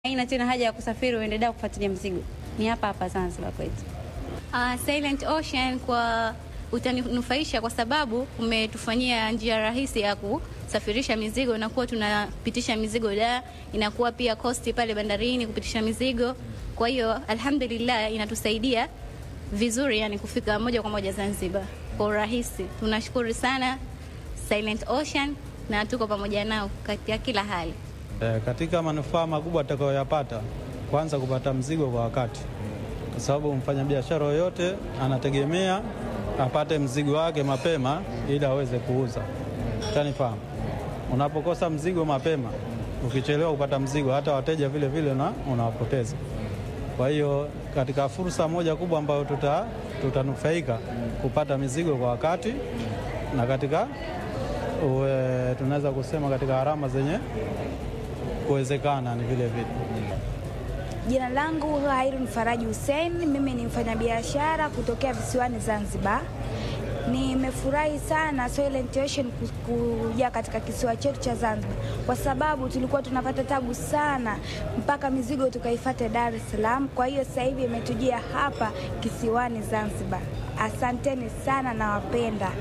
Haina tena haja ya kusafiri uende Dar kufuatilia mzigo, ni hapa hapa Zanzibar kwetu. Uh, Silent Ocean kwa utanufaisha kwa sababu umetufanyia njia rahisi ya kusafirisha mizigo, inakuwa tunapitisha mizigo Dar, inakuwa pia kosti pale bandarini kupitisha mizigo. Kwa hiyo alhamdulillah, inatusaidia vizuri, yani kufika moja kwa moja Zanzibar kwa urahisi. Tunashukuru sana Silent Ocean na tuko pamoja nao katika kila hali. E, katika manufaa makubwa atakayoyapata, kwanza kupata mzigo kwa wakati, kwa sababu mfanyabiashara yoyote anategemea apate mzigo wake mapema ili aweze kuuza. Utanifahamu, unapokosa mzigo mapema, ukichelewa kupata mzigo, hata wateja vile vile na unawapoteza. Kwa hiyo katika fursa moja kubwa ambayo tuta, tutanufaika kupata mizigo kwa wakati na katika uwe, tunaweza kusema katika gharama zenye kuwezekana ni vile vile. Jina langu Hairun Faraji Hussein, mimi ni mfanyabiashara kutokea visiwani Zanzibar. Nimefurahi sana Silent Ocean kuja katika kisiwa chetu cha Zanzibar kwa sababu tulikuwa tunapata tabu sana mpaka mizigo tukaifate Dar es Salaam. Kwa hiyo sasa hivi imetujia hapa kisiwani Zanzibar. Asanteni sana, nawapenda.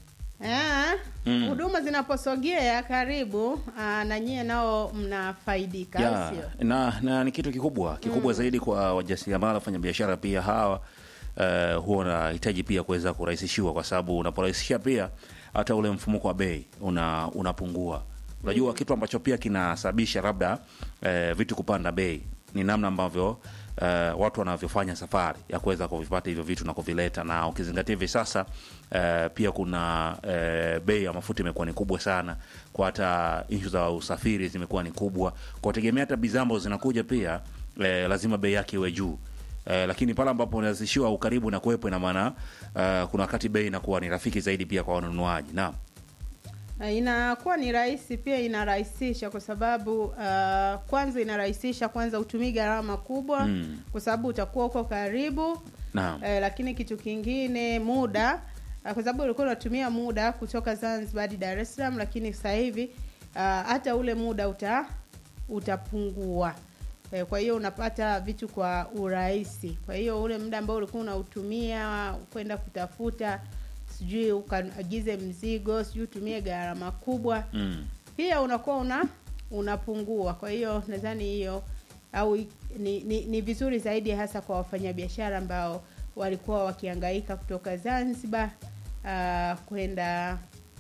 huduma mm. zinaposogea karibu aa, na nyie nao mnafaidika ya, au sio? na, na ni kitu kikubwa kikubwa zaidi kwa wajasiriamali wafanya biashara pia hawa uh, huwa wanahitaji pia kuweza kurahisishiwa kwa sababu unaporahisisha pia hata ule mfumuko wa bei una, unapungua unajua kitu ambacho pia kinasababisha labda uh, vitu kupanda bei ni namna ambavyo uh, watu wanavyofanya safari ya kuweza kuvipata hivyo vitu na kuvileta, na ukizingatia hivi sasa uh, pia kuna uh, bei ya mafuta imekuwa ni kubwa sana, kwa hata ishu za usafiri zimekuwa ni kubwa, kwa tegemea hata bidhaa ambazo zinakuja pia uh, lazima bei yake iwe juu. Uh, lakini pale ambapo unazishiwa ukaribu na kuwepo, ina maana uh, kuna wakati bei inakuwa ni rafiki zaidi pia kwa wanunuaji. Naam. Na inakuwa ni rahisi pia, inarahisisha kwa sababu uh, kwanza inarahisisha kwanza, utumii gharama kubwa Mm. kwa sababu utakuwa uko karibu Naam. eh, lakini kitu kingine muda uh, kwa sababu ulikuwa unatumia muda kutoka Zanzibar hadi Dar es Salaam, lakini sasa hivi uh, hata ule muda uta utapungua. Eh, kwa hiyo unapata vitu kwa urahisi. Kwa hiyo ule muda ambao ulikuwa unautumia kwenda kutafuta sijui ukaagize mzigo sijui utumie gharama kubwa Mm. pia unakuwa una unapungua. Kwa hiyo nadhani hiyo au i- ni, ni, ni vizuri zaidi hasa kwa wafanyabiashara ambao walikuwa wakihangaika kutoka Zanzibar uh, kwenda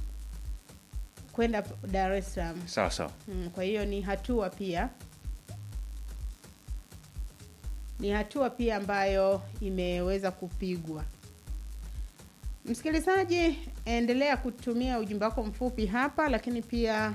kwenda Dar es Salaam. Sawa sawa. Mm, kwa hiyo ni hatua pia ni hatua pia ambayo imeweza kupigwa. Msikilizaji, endelea kutumia ujumbe wako mfupi hapa, lakini pia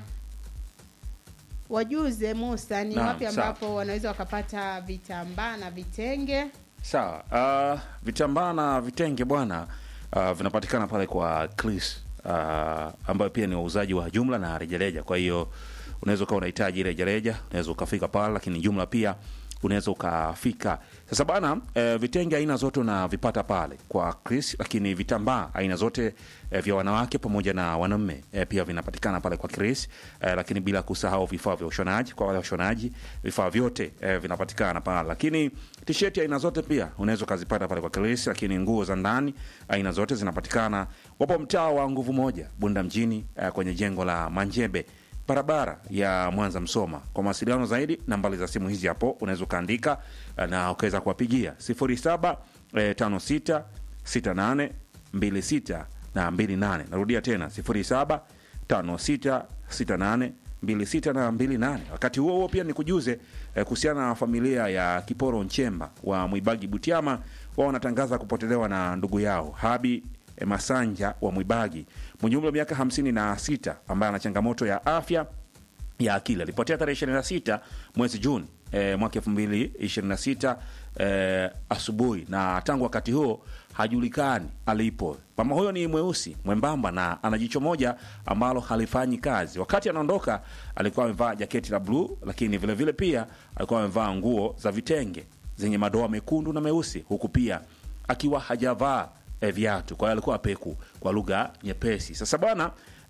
wajuze Musa ni Naam, wapi sawa. ambapo wanaweza wakapata vitambaa na vitenge. Sawa. Uh, vitambaa na vitenge bwana uh, vinapatikana pale kwa Chris uh, ambayo pia ni wauzaji wa jumla na rejareja. Kwa hiyo unaweza ukawa unahitaji rejareja, unaweza ukafika pale, lakini jumla pia unaweza ukafika. Sasa bana, eh, vitenge aina zote unavipata pale kwa Chris, lakini vitambaa aina zote eh, vya wanawake pamoja na wanaume eh, pia vinapatikana pale kwa Chris eh, lakini bila kusahau vifaa vya ushonaji kwa wale washonaji, vifaa vyote eh, vinapatikana pale, lakini tisheti aina zote pia unaweza ukazipata pale kwa Chris, lakini nguo za ndani aina zote zinapatikana. Wapo mtaa wa nguvu moja Bunda mjini eh, kwenye jengo la Manjebe barabara ya Mwanza Msoma. Kwa mawasiliano zaidi, nambari za simu hizi hapo unaweza ukaandika eh, na ukaweza kuwapigia 07 eh, 56 68 26 na 28. Narudia tena 07 56 68 26 na 28. Wakati huo huo pia nikujuze eh, kuhusiana na familia ya Kiporo Nchemba wa Mwibagi Butiama, wao wanatangaza kupotelewa na ndugu yao Habi eh, Masanja wa Mwibagi mwenye umri wa miaka 56 ambaye ana changamoto ya afya ya akili. Alipotea tarehe 26 mwezi Juni eh, mwaka 2026 eh, asubuhi, na tangu wakati huo hajulikani alipo. Mama huyo ni mweusi mwembamba na ana jicho moja ambalo halifanyi kazi. Wakati anaondoka alikuwa amevaa jaketi la bluu, lakini vile vile pia alikuwa amevaa nguo za vitenge zenye madoa mekundu na meusi, huku pia akiwa hajavaa eh, viatu. Kwa hiyo alikuwa peku kwa lugha nyepesi. Sasa bwana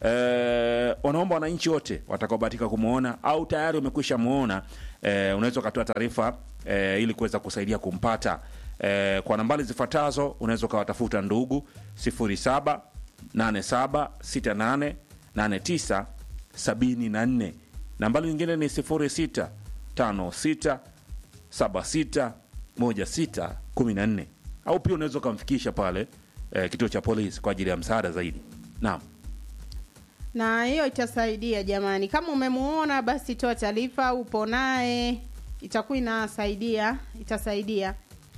eh, wanaomba wananchi wote watakaobahatika kumwona au tayari wamekwisha mwona eh, unaweza ukatoa taarifa eh, ili kuweza kusaidia kumpata eh, kwa nambari zifuatazo unaweza ukawatafuta ndugu 07 87 68 89 74 nambari nyingine ni 06 56 76 16 14 au pia unaweza ukamfikisha pale eh, kituo cha polisi kwa ajili ya msaada zaidi naam na hiyo itasaidia jamani. Kama umemuona basi toa taarifa, upo naye, itakuwa inasaidia, itasaidia.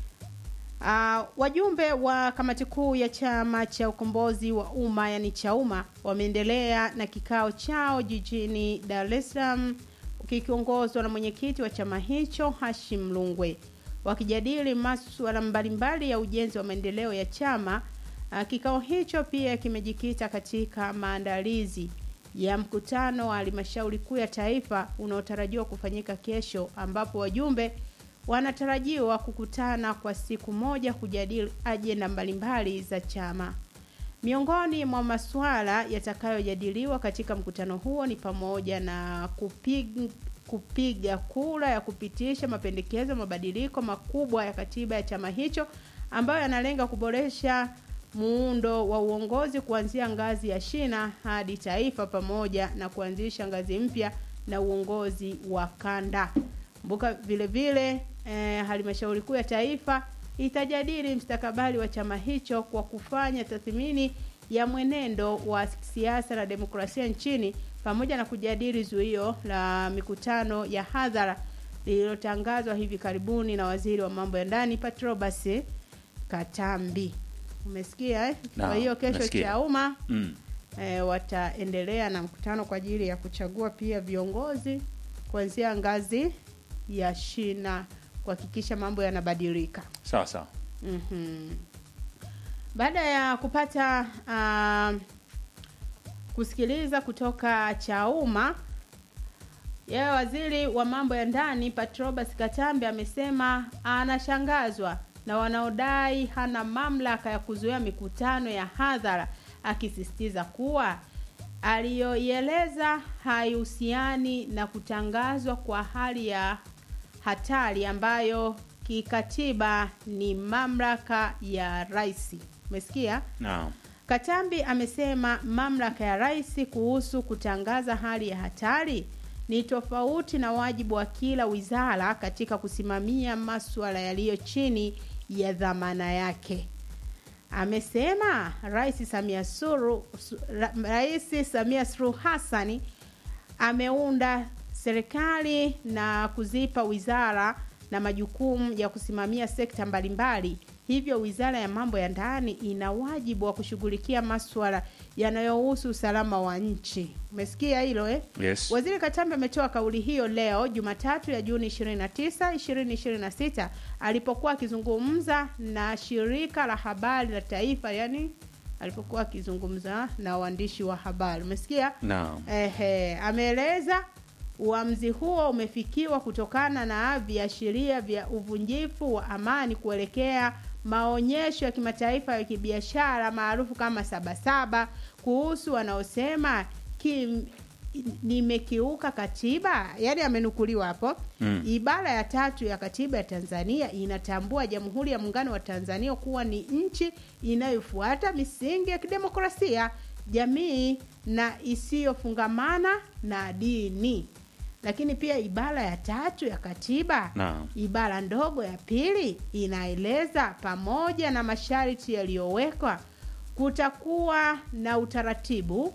Uh, wajumbe wa kamati kuu ya chama cha ukombozi wa umma yani Chauma wameendelea na kikao chao jijini Dar es Salaam kikiongozwa na mwenyekiti wa chama hicho Hashim Lungwe wakijadili masuala mbalimbali ya ujenzi wa maendeleo ya chama. Uh, kikao hicho pia kimejikita katika maandalizi ya mkutano wa halmashauri kuu ya taifa unaotarajiwa kufanyika kesho, ambapo wajumbe wanatarajiwa kukutana kwa siku moja kujadili ajenda mbalimbali za chama. Miongoni mwa masuala yatakayojadiliwa katika mkutano huo ni pamoja na kupig, kupiga kura ya kupitisha mapendekezo ya mabadiliko makubwa ya katiba ya chama hicho ambayo yanalenga kuboresha muundo wa uongozi kuanzia ngazi ya shina hadi taifa pamoja na kuanzisha ngazi mpya na uongozi wa kanda. Kumbuka vile vile eh, halmashauri kuu ya taifa itajadili mstakabali wa chama hicho kwa kufanya tathmini ya mwenendo wa siasa na demokrasia nchini pamoja na kujadili zuio la mikutano ya hadhara lililotangazwa hivi karibuni na waziri wa mambo ya ndani Patrobas Katambi. Umesikia eh? Naam, Kwa hiyo kesho nasikia. Chauma mm. e, wataendelea na mkutano kwa ajili ya kuchagua pia viongozi kuanzia ngazi ya shina kuhakikisha mambo yanabadilika. sawa sawa Mhm. Baada ya kupata uh, kusikiliza kutoka Chauma, yeye waziri wa mambo ya ndani Patrobas Katambi amesema anashangazwa na wanaodai hana mamlaka ya kuzuia mikutano ya hadhara, akisisitiza kuwa aliyoieleza haihusiani na kutangazwa kwa hali ya hatari ambayo kikatiba ni mamlaka ya rais. Umesikia? naam Katambi amesema mamlaka ya rais kuhusu kutangaza hali ya hatari ni tofauti na wajibu wa kila wizara katika kusimamia masuala yaliyo chini ya dhamana yake. Amesema Rais Samia Suluhu Su- Ra- Rais Samia Suluhu Hassani ameunda serikali na kuzipa wizara na majukumu ya kusimamia sekta mbalimbali. Hivyo wizara ya mambo ya ndani ina wajibu wa kushughulikia maswala yanayohusu usalama wa nchi. Umesikia hilo eh? yes Waziri Katambi ametoa kauli hiyo leo Jumatatu ya Juni 29, 2026 alipokuwa akizungumza na shirika la habari la taifa, yani alipokuwa akizungumza na waandishi wa habari. Umesikia? naam Ehe, ameeleza uamuzi huo umefikiwa kutokana na viashiria vya uvunjifu wa amani kuelekea maonyesho ya kimataifa ya kibiashara maarufu kama Sabasaba kuhusu wanaosema kim, nimekiuka katiba, yaani amenukuliwa hapo Mm. ibara ya tatu ya katiba ya Tanzania inatambua Jamhuri ya Muungano wa Tanzania kuwa ni nchi inayofuata misingi ya kidemokrasia, jamii na isiyofungamana na dini. Lakini pia ibara ya tatu ya katiba Naam. ibara ndogo ya pili inaeleza pamoja na masharti yaliyowekwa kutakuwa na utaratibu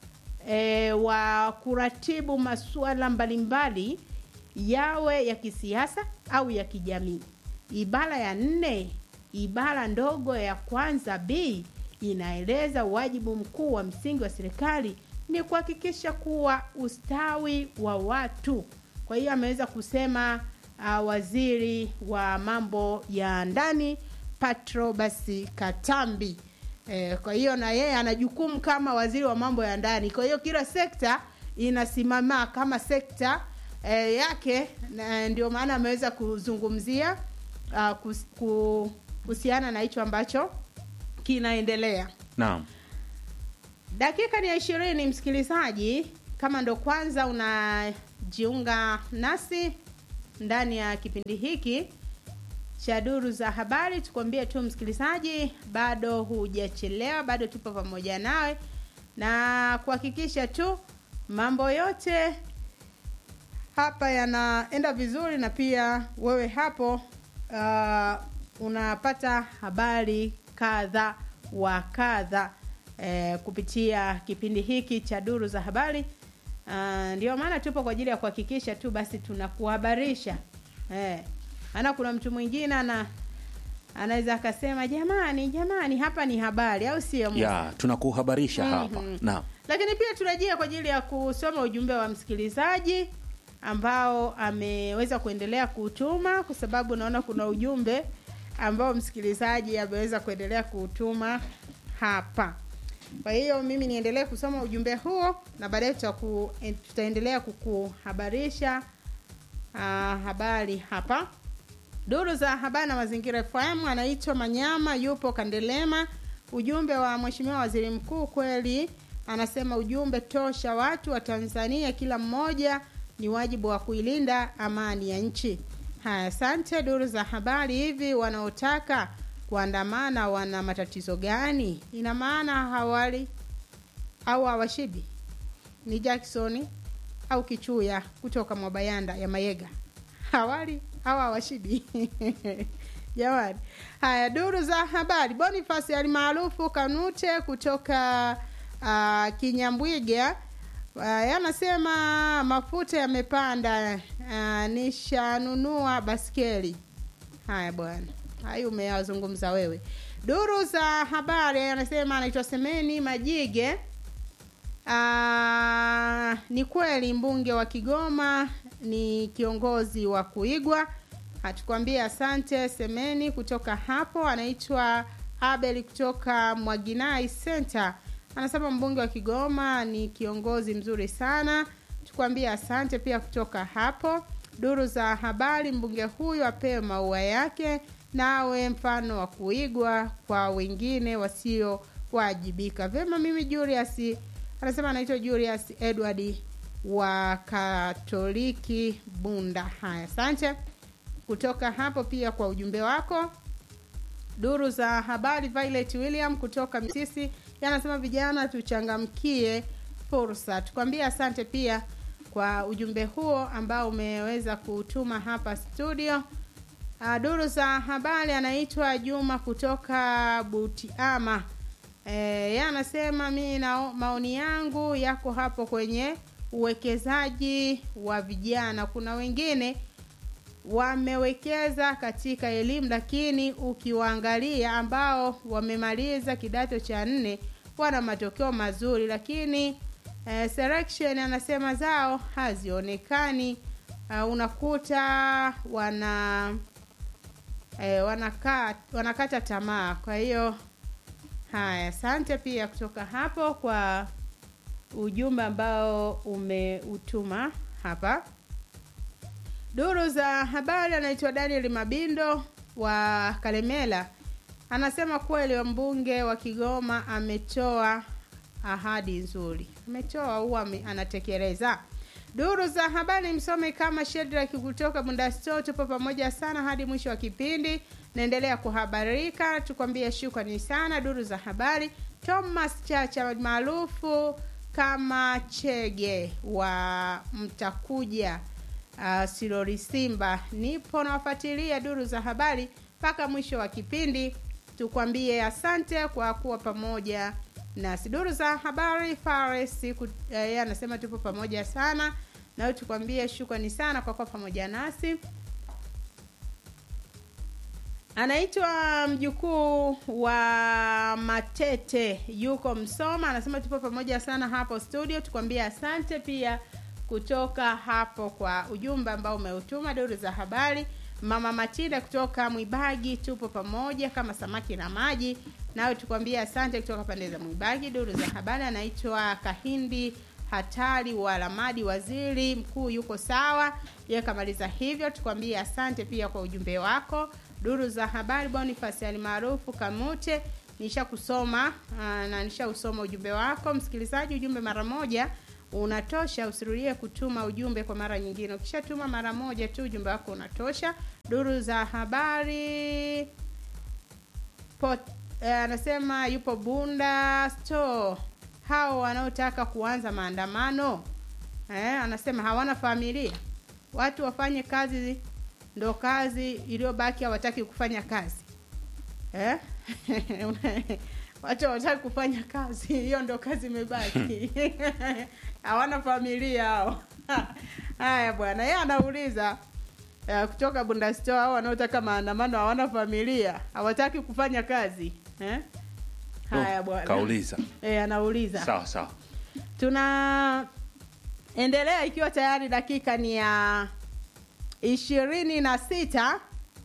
e, wa kuratibu masuala mbalimbali yawe ya kisiasa au ya kijamii. Ibara ya nne ibara ndogo ya kwanza b inaeleza wajibu mkuu wa msingi wa serikali ni kuhakikisha kuwa ustawi wa watu. Kwa hiyo ameweza kusema uh, waziri wa mambo ya ndani Patrobas Katambi. Eh, kwa hiyo na yeye ana jukumu kama waziri wa mambo ya ndani. Kwa hiyo kila sekta inasimama kama sekta eh, yake, na ndio maana ameweza kuzungumzia uh, kus, ku, kuhusiana na hicho ambacho kinaendelea. naam dakika ni ya ishirini msikilizaji kama ndo kwanza unajiunga nasi ndani ya kipindi hiki cha duru za habari tukwambie tu msikilizaji bado hujachelewa bado tupo pamoja nawe na kuhakikisha tu mambo yote hapa yanaenda vizuri na pia wewe hapo uh, unapata habari kadha wa kadha eh, kupitia kipindi hiki cha duru za habari uh, ndio maana tupo kwa ajili ya kuhakikisha tu basi tunakuhabarisha eh, maana kuna mtu mwingine ana anaweza akasema jamani jamani hapa ni habari au sio Musa? ya tunakuhabarisha hapa Mhm. naam lakini pia turejea kwa ajili ya kusoma ujumbe wa msikilizaji ambao ameweza kuendelea kutuma kwa sababu naona kuna ujumbe ambao msikilizaji ameweza kuendelea kutuma hapa kwa hiyo mimi niendelee kusoma ujumbe huo na baadaye tutaku- eh, tutaendelea kukuhabarisha uh, habari hapa duru za habari na mazingira fm anaitwa manyama yupo kandelema ujumbe wa mheshimiwa waziri mkuu kweli anasema ujumbe tosha watu wa tanzania kila mmoja ni wajibu wa kuilinda amani ya nchi haya asante duru za habari hivi wanaotaka kuandamana wana matatizo gani ina maana hawali au hawashibi ni jacksoni au kichuya kutoka mwabayanda ya mayega hawali au hawashibi jamani haya duru za habari bonifasi alimaarufu kanute kutoka uh, kinyambwiga uh, yanasema mafuta yamepanda uh, nishanunua baskeli haya bwana hayo umeyazungumza wewe duru za habari anasema anaitwa semeni majige Ah, ni kweli mbunge wa Kigoma ni kiongozi wa kuigwa. Hatukwambia asante Semeni kutoka hapo. Anaitwa Abel kutoka Mwaginai Center, anasema mbunge wa Kigoma ni kiongozi mzuri sana. Tukwambia asante pia kutoka hapo. Duru za habari, mbunge huyu apewe maua yake nawe mfano wa kuigwa kwa wengine wasiowajibika. Vyema, mimi Julius anasema anaitwa Julius Edward wa Katoliki Bunda. Haya, asante kutoka hapo pia kwa ujumbe wako. Duru za habari, Violet William kutoka Misisi yanasema vijana tuchangamkie fursa. Tukwambie asante pia kwa ujumbe huo ambao umeweza kutuma hapa studio. Uh, duru za habari anaitwa Juma kutoka Butiama. E, yeye anasema mi na maoni yangu yako hapo kwenye uwekezaji wa vijana. Kuna wengine wamewekeza katika elimu, lakini ukiwaangalia ambao wamemaliza kidato cha nne wana matokeo mazuri, lakini eh, selection anasema zao hazionekani. Uh, unakuta wana eh, wanakaa wanakata tamaa. Kwa hiyo haya, asante pia kutoka hapo kwa ujumbe ambao umeutuma hapa. Duru za habari anaitwa Daniel Mabindo wa Kalemela, anasema kweli mbunge wa Kigoma ametoa ahadi nzuri, ametoa huwa ame- anatekeleza. Duru za habari msome kama Shedrack kutoka Bundasto, tupo pamoja sana hadi mwisho wa kipindi. Naendelea kuhabarika, tukwambie shukrani sana. Duru za habari Thomas Chacha maarufu kama Chege wa Mtakuja uh, Silori Simba, nipo nawafuatilia duru za habari mpaka mwisho wa kipindi. Tukwambie asante kwa kuwa pamoja nasi. Duru za habari Fares ku- eh, anasema tupo pamoja sana nawe, tukwambie shukrani sana kwa kuwa pamoja nasi. Anaitwa mjukuu wa Matete, yuko Msoma, anasema tupo pamoja sana hapo studio. Tukwambie asante pia kutoka hapo kwa ujumbe ambao umeutuma. Duru za habari, mama Matilda kutoka Mwibagi, tupo pamoja kama samaki na maji. Nawe tukwambie asante kutoka pande za Mwibagi. Duru za habari, anaitwa Kahindi hatari wa Lamadi, waziri mkuu yuko sawa, yeye kamaliza hivyo. Tukwambie asante pia kwa ujumbe wako. Duru za habari, Boniface alimaarufu Kamute nisha kusoma aa, na nisha usoma ujumbe wako msikilizaji. Ujumbe mara moja unatosha, usirudie kutuma ujumbe kwa mara nyingine. Ukishatuma mara moja tu ujumbe wako unatosha. Duru za habari Pot, eh, anasema yupo Bunda store. Hao wanaotaka kuanza maandamano eh, anasema hawana familia, watu wafanye kazi, ndo kazi iliyobaki, hawataki kufanya kazi eh? watu hawataki kufanya kazi, hiyo ndo kazi imebaki. hawana familia hao. Haya bwana, yeye anauliza uh, kutoka Bunda store, hao wanaotaka maandamano hawana familia, hawataki kufanya kazi eh? Haya Oh, bwana, kauliza eh, anauliza sawa sawa tunaendelea ikiwa tayari dakika ni ya ishirini na sita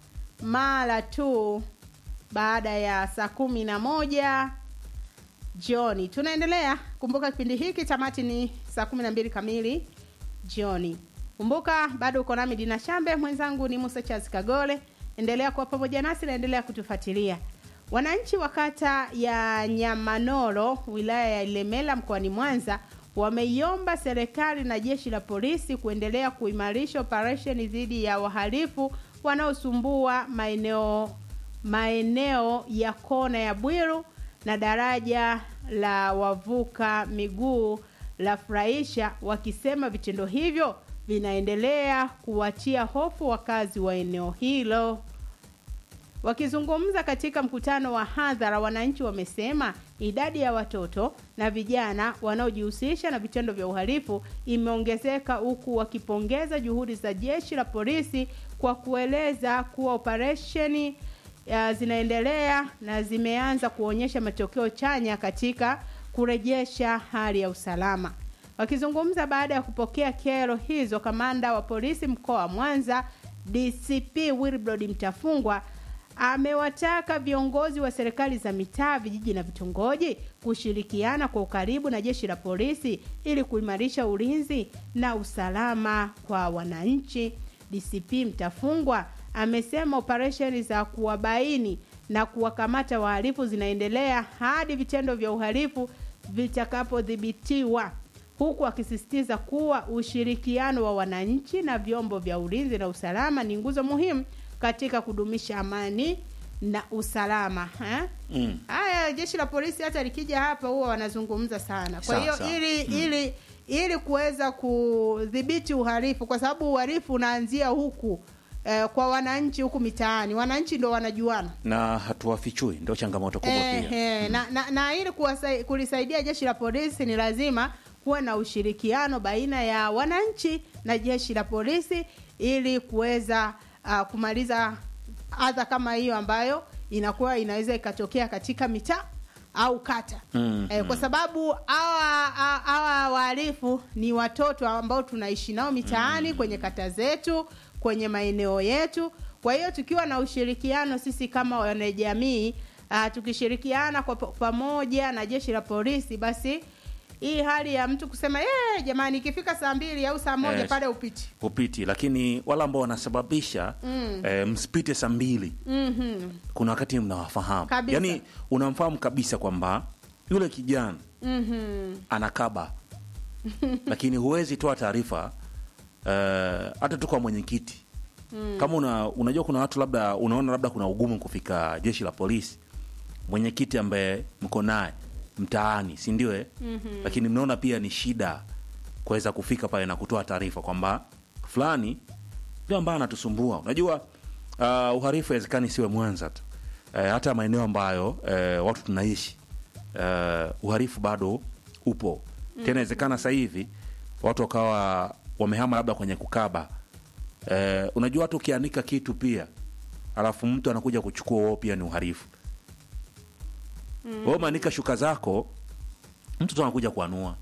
mara tu baada ya saa kumi na moja jioni tunaendelea kumbuka kipindi hiki tamati ni saa kumi na mbili kamili jioni kumbuka bado uko nami dina shambe mwenzangu ni musa chazi kagole endelea kuwa pamoja nasi naendelea kutufuatilia wananchi wa kata ya nyamanoro wilaya ya ilemela mkoani mwanza wameiomba serikali na jeshi la polisi kuendelea kuimarisha operesheni dhidi ya wahalifu wanaosumbua maeneo maeneo ya kona ya bwiru na daraja la wavuka miguu la furahisha wakisema vitendo hivyo vinaendelea kuwatia hofu wakazi wa eneo hilo Wakizungumza katika mkutano wa hadhara, wananchi wamesema idadi ya watoto na vijana wanaojihusisha na vitendo vya uhalifu imeongezeka, huku wakipongeza juhudi za jeshi la polisi kwa kueleza kuwa operesheni uh, zinaendelea na zimeanza kuonyesha matokeo chanya katika kurejesha hali ya usalama. Wakizungumza baada ya kupokea kero hizo, kamanda wa polisi mkoa wa Mwanza DCP Wilbrod Mtafungwa amewataka viongozi wa serikali za mitaa, vijiji na vitongoji kushirikiana kwa ukaribu na jeshi la polisi ili kuimarisha ulinzi na usalama kwa wananchi. DCP Mtafungwa amesema operesheni za kuwabaini na kuwakamata wahalifu zinaendelea hadi vitendo vya uhalifu vitakapodhibitiwa huku akisisitiza kuwa ushirikiano wa wananchi na vyombo vya ulinzi na usalama ni nguzo muhimu katika kudumisha amani na usalama eh? Mm. Haya, jeshi la polisi hata likija hapa huwa wanazungumza sana. Kwa Sawa, hiyo sawa. ili ili ili kuweza kudhibiti uhalifu, kwa sababu uhalifu unaanzia huku eh, kwa wananchi huku mitaani, wananchi ndo wanajuana na hatuwafichui, ndio changamoto kubwa Eh, pia. eh, na, na, na ili kuwasai- kulisaidia jeshi la polisi ni lazima kuwa na ushirikiano baina ya wananchi na jeshi la polisi ili kuweza uh, kumaliza adha kama hiyo ambayo inakuwa inaweza ikatokea katika mitaa au kata Mm, eh, kwa sababu hawa hawa- hawa wahalifu ni watoto ambao tunaishi nao mitaani kwenye kata zetu kwenye maeneo yetu kwa hiyo tukiwa na ushirikiano sisi kama wanajamii uh, tukishirikiana kwa pa- pamoja na jeshi la polisi basi hii hali ya mtu kusema "Eh, jamani ikifika saa mbili au saa moja Yes. pale upiti Upiti, lakini wale ambao wanasababisha eh, msipite saa mbili mm-hmm. kuna wakati mnawafahamu, Kabisa. yaani unamfahamu kabisa kwamba yule kijana Mm-hmm. anakaba lakini huwezi toa taarifa eh, hata tu kwa mwenyekiti kama una, unajua kuna watu labda unaona labda kuna ugumu kufika jeshi la polisi mwenyekiti ambaye mko naye mtaani si ndio eh? lakini mnaona pia ni shida kuweza kufika pale na kutoa taarifa kwamba fulani ndio ambaye anatusumbua unajua uh, uharifu haiwezekani siwe mwanza tu eh, hata maeneo ambayo eh, watu tunaishi eh, uharifu bado upo tena inawezekana sasa hivi watu wakawa wamehama labda kwenye kukaba eh, unajua watu ukianika kitu pia alafu mtu anakuja kuchukua wao pia ni uharifu mm. wewe umeanika shuka zako mtu tu anakuja kuanua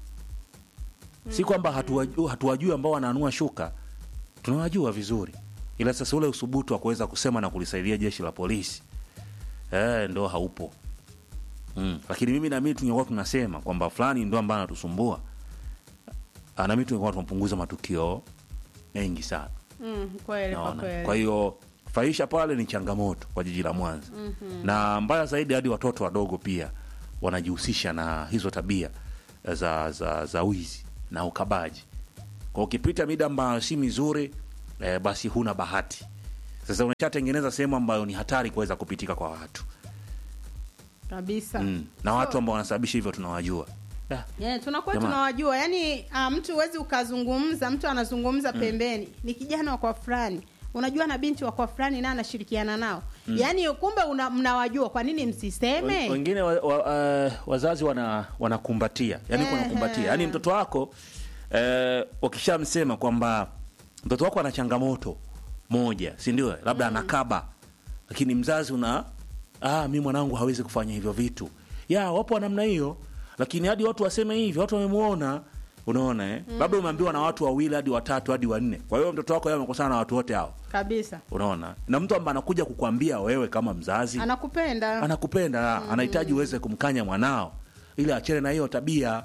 si kwamba hatuwajui, hatuwajui ambao wanaanua shuka tunawajua vizuri ila sasa ule usubutu wa kuweza kusema na kulisaidia jeshi la polisi eh, ndo haupo mm. lakini mimi nami tungekuwa tunasema kwamba fulani ndo ambaye anatusumbua Ah, nami tungekuwa tunapunguza matukio mengi sana mm, kweli kwa naona kweli kwa hiyo fahisha pale ni changamoto kwa jiji la Mwanza mm-hmm. na mbaya zaidi hadi watoto wadogo pia wanajihusisha na hizo tabia za za, za wizi na ukabaji kwa ukipita mida ambayo si mizuri eh, basi huna bahati sasa unashatengeneza sehemu ambayo ni hatari kuweza kupitika kwa watu kabisa mm. na watu ambao wanasababisha hivyo tunawajua yeah. Yeah, tunakuwa Jamaa. tunawajua yani uh, mtu huwezi ukazungumza mtu anazungumza pembeni ni kijana wa kwa fulani unajua na binti wa kwa fulani naye anashirikiana nao mm. yaani kumbe una, mnawajua kwa nini msiseme wengine wa, wa, uh, wazazi wana wanakumbatia yani Ehe. wanakumbatia yani mtoto wako eh, ukishamsema kwamba mtoto wako ana changamoto moja si ndio labda anakaba lakini mzazi una ah, mi mwanangu hawezi kufanya hivyo vitu ya wapo wa namna hiyo lakini hadi watu waseme hivyo watu wamemuona unaona eh? labda umeambiwa na watu wawili hadi watatu hadi wanne kwa hiyo mtoto wako yeye amekosana na watu wote hao kabisa unaona na mtu ambaye anakuja kukwambia wewe kama mzazi anakupenda anakupenda anahitaji uweze kumkanya mwanao ili achane na hiyo tabia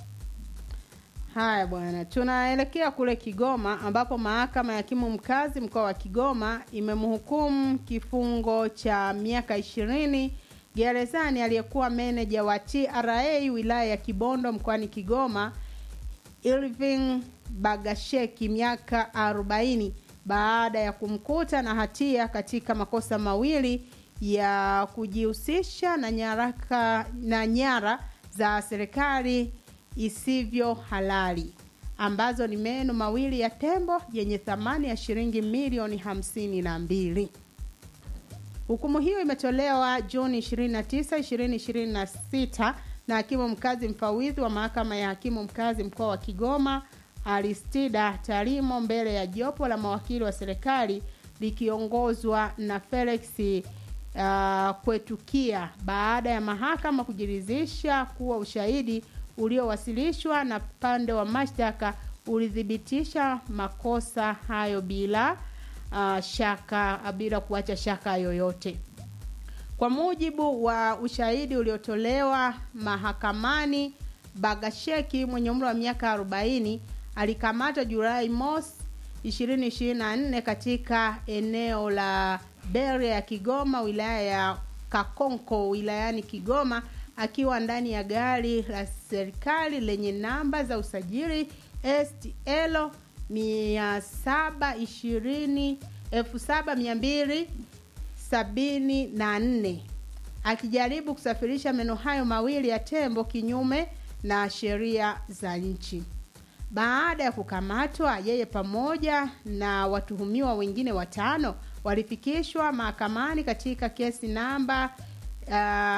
Haya bwana, tunaelekea kule Kigoma ambapo mahakama ya hakimu mkazi mkoa wa Kigoma imemhukumu kifungo cha miaka ishirini gerezani aliyekuwa meneja wa TRA wilaya ya Kibondo mkoani Kigoma Irving Bagasheki miaka 40 baada ya kumkuta na hatia katika makosa mawili ya kujihusisha na nyaraka na nyara za serikali isivyo halali ambazo ni meno mawili ya tembo yenye thamani ya shilingi milioni hamsini na mbili. Hukumu hiyo imetolewa Juni 29, 2026 na hakimu mkazi mfawidhi wa mahakama ya hakimu mkazi mkoa wa Kigoma Aristida Tarimo mbele ya jopo la mawakili wa serikali likiongozwa na Felix uh, Kwetukia baada ya mahakama kujiridhisha kuwa ushahidi uliowasilishwa na pande wa mashtaka ulithibitisha makosa hayo bila uh, shaka bila kuacha shaka yoyote. Kwa mujibu wa ushahidi uliotolewa mahakamani, Bagasheki mwenye umri wa miaka 40 alikamatwa Julai mosi 2024 katika eneo la Beria ya Kigoma, wilaya ya Kakonko wilayani Kigoma, akiwa ndani ya gari la serikali lenye namba za usajili STL 720 7200 sabini na nne akijaribu kusafirisha meno hayo mawili ya tembo kinyume na sheria za nchi. Baada ya kukamatwa, yeye pamoja na watuhumiwa wengine watano walifikishwa mahakamani katika kesi namba uh,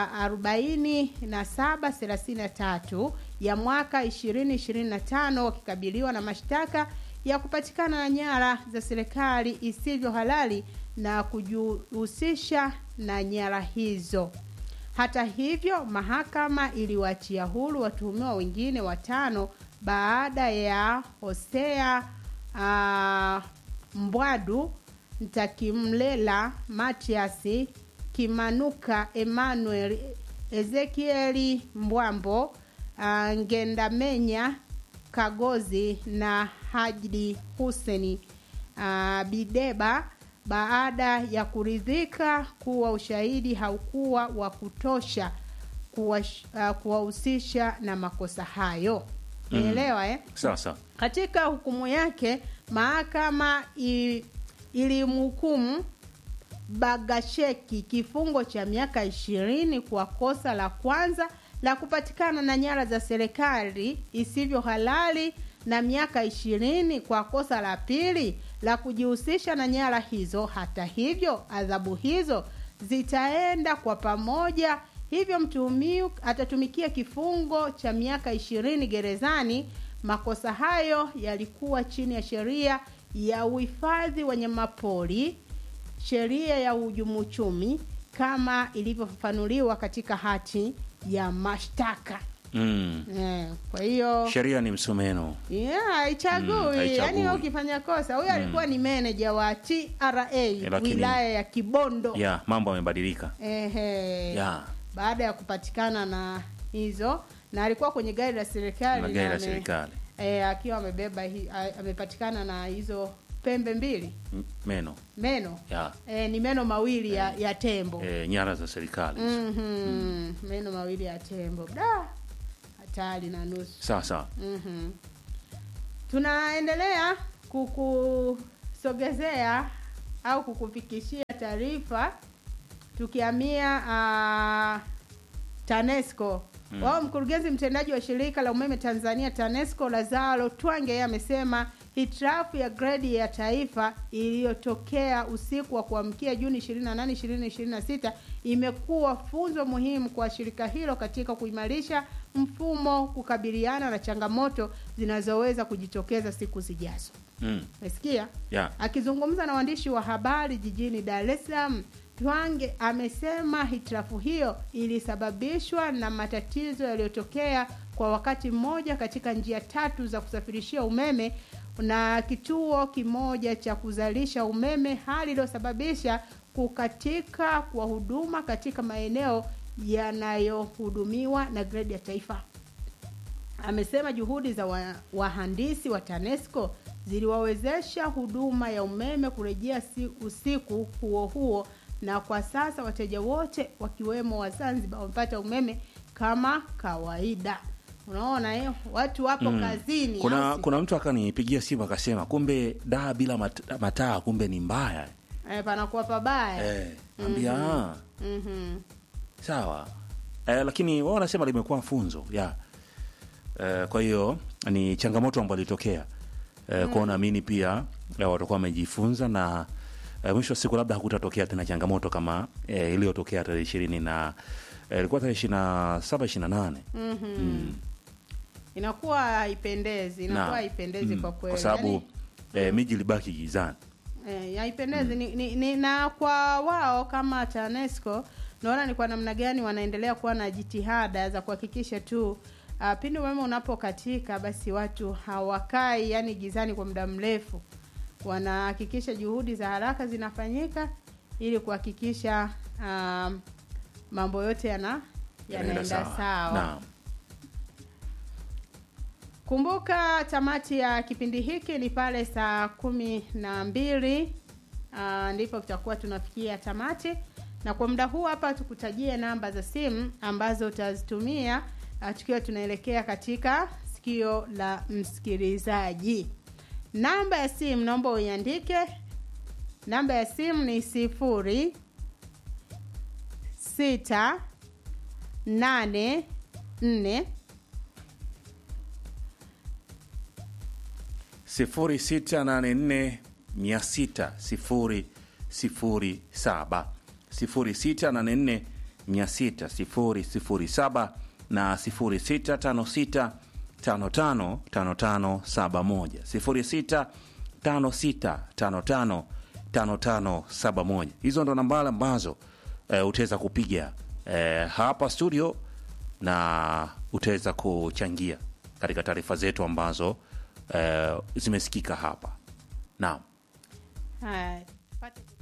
4733 ya mwaka 2025 wakikabiliwa na mashtaka ya kupatikana na nyara za serikali isivyo halali na kujihusisha na nyara hizo. Hata hivyo, mahakama iliwaachia huru watuhumiwa wengine watano baada ya Hosea uh, Mbwadu Ntakimlela Matiasi Kimanuka Emmanuel Ezekieli Mbwambo uh, Ngendamenya Kagozi na Hajdi Huseni uh, Bideba baada ya kuridhika kuwa ushahidi haukuwa wa kutosha kuwahusisha uh, kuwahusisha na makosa hayo. Umeelewa eh? sawa sawa Katika hukumu yake mahakama i- ilimhukumu Bagasheki kifungo cha miaka ishirini kwa kosa la kwanza la kupatikana na nyara za serikali isivyo halali na miaka ishirini kwa kosa la pili la kujihusisha na nyara hizo. Hata hivyo, adhabu hizo zitaenda kwa pamoja, hivyo mtuhumiwa atatumikia kifungo cha miaka ishirini gerezani. Makosa hayo yalikuwa chini ya sheria ya uhifadhi wanyamapori, sheria ya uhujumu uchumi kama ilivyofafanuliwa katika hati ya mashtaka. mm. Eh, kwa hiyo sheria ni msumeno Yeah, haichagui. Mm, haichagui. Yaani wewe ukifanya kosa, huyo alikuwa ni manager wa TRA lakini- wilaya ya Kibondo. ya mambo yamebadilika Ehe. ya Baada ya kupatikana na hizo na alikuwa kwenye gari la serikali na gari na la ame- serikali eh, akiwa amebeba hi- a- amepatikana na hizo pembe mbili M- meno meno ya e, ni meno mawili ya, ya tembo e, nyara za serikali Mhm. meno mawili ya tembo da hatari na nusu sawa sawa Mhm. Tunaendelea kukusogezea au kukufikishia taarifa tukihamia uh, TANESCO. Mm. Wao mkurugenzi mtendaji wa shirika la umeme Tanzania TANESCO Lazaro Twange yeye amesema hitilafu ya gredi ya taifa iliyotokea usiku wa kuamkia Juni 28, 2026 imekuwa funzo muhimu kwa shirika hilo katika kuimarisha mfumo kukabiliana na changamoto zinazoweza kujitokeza siku zijazo. mm. Umesikia? ya Akizungumza na waandishi wa habari jijini Dar es Salaam, Twange amesema hitilafu hiyo ilisababishwa na matatizo yaliyotokea kwa wakati mmoja katika njia tatu za kusafirishia umeme na kituo kimoja cha kuzalisha umeme, hali iliyosababisha kukatika kwa huduma katika maeneo yanayohudumiwa na gredi ya taifa. Amesema juhudi za wa- wahandisi wa TANESCO ziliwawezesha huduma ya umeme kurejea si, usiku huo huo, na kwa sasa wateja wote wakiwemo wa Zanzibar wamepata umeme kama kawaida. Unaona eh, watu wapo Mm. kazini. kuna au si? kuna mtu akanipigia simu akasema kumbe daa bila mat, mataa kumbe ni mbaya eh, panakuwa pabaya eh, ambia ah, Mhm. sawa eh, lakini wao wanasema limekuwa funzo ya eh, kwa hiyo ni changamoto ambayo ilitokea eh, kwao naamini pia eh, watakuwa wamejifunza na eh, mwisho wa siku labda hakutatokea tena changamoto kama eh, iliyotokea tarehe ishirini na eh, ilikuwa tarehe ishirini na saba ishirini na nane Mhm. Inakuwa haipendezi, inakuwa Na- haipendezi mm, kwa kweli. kwa sababu Yaani, eh, miji ilibaki gizani Eh, haipendezi ni, ni, ni, na kwa wao kama TANESCO naona ni kwa namna gani wanaendelea kuwa na jitihada za kuhakikisha tu uh, pindi umeme unapokatika basi watu hawakai yani gizani kwa muda mrefu, wanahakikisha juhudi za haraka zinafanyika ili kuhakikisha um, mambo yote yana yanaenda sawa. Naam. Kumbuka tamati ya kipindi hiki ni pale saa kumi na mbili ah, ndipo tutakuwa tunafikia tamati, na kwa muda huu hapa tukutajie namba za simu ambazo utazitumia ah, tukiwa tunaelekea katika sikio la msikilizaji. Namba ya simu naomba uiandike. Namba ya simu ni sifuri sita nane nne sifuri sita nane nne mia sita sifuri sifuri saba sifuri sita nane nne mia sita sifuri sifuri saba na sifuri sita tano sita tano tano tano tano saba moja sifuri sita tano sita tano tano tano tano saba moja hizo ndo nambari ambazo eh, utaweza kupiga eh, hapa studio na utaweza kuchangia katika taarifa zetu ambazo eh, zimesikika hapa naam Haya, pate-